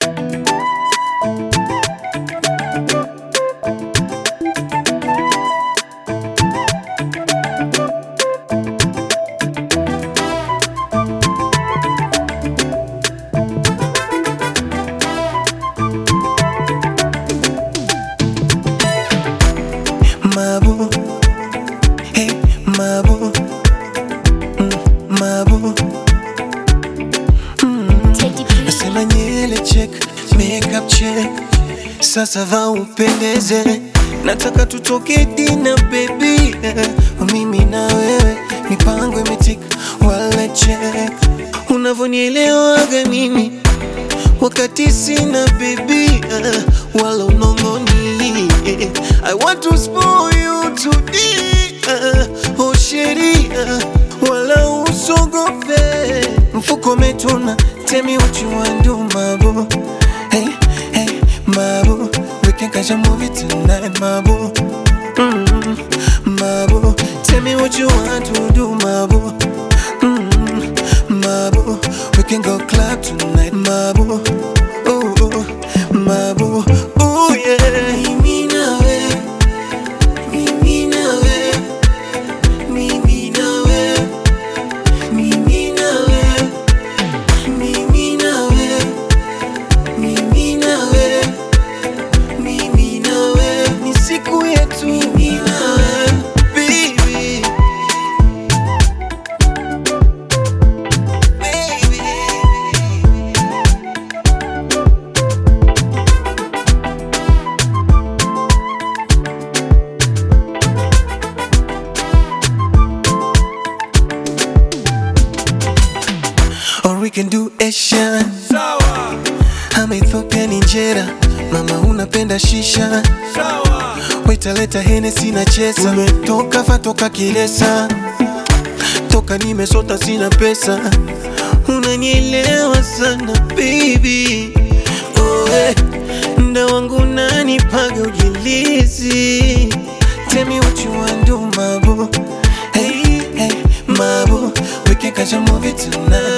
Mabu, hey, mabu, mm, mabu. Teddy B. Nasema nyele check, makeup check, sasa va upendeze, nataka tutoke dina baby, mimi na wewe, mipango imetika, wala check, unavyonielewaga mimi wakati sina baby, wala unongoni, I want to spoil you today, oh sheria, wala usogope, mfuko umetuna, tell me what you want do, mabu, hey, hey, mabu, we can catch a movie tonight, mabu, mm, mabu, tell me what you want to do, mabu, mm, mabu, we can go club tonight, mabu, oh, oh, mabu, oh yeah, mimi nawe, mimi nawe, mimi nawe, mimi nawe, mimi nawe, mimi nawe, mimi nawe, ni siku yetu, mimi nawe, baby, baby. Or we can do Asian Sawa, ama Ethiopian injera. Mama unapenda shisha, sawa, wetaleta Hennessy na chesa. Umetoka fatoka kilesa, toka nimesota sina pesa. Unanielewa sana baby, oh, eh. Nda wangu nanipaga ujilizi. Tell me what you want do, mabu. Hey, hey, mabu. We can catch a movie tonight.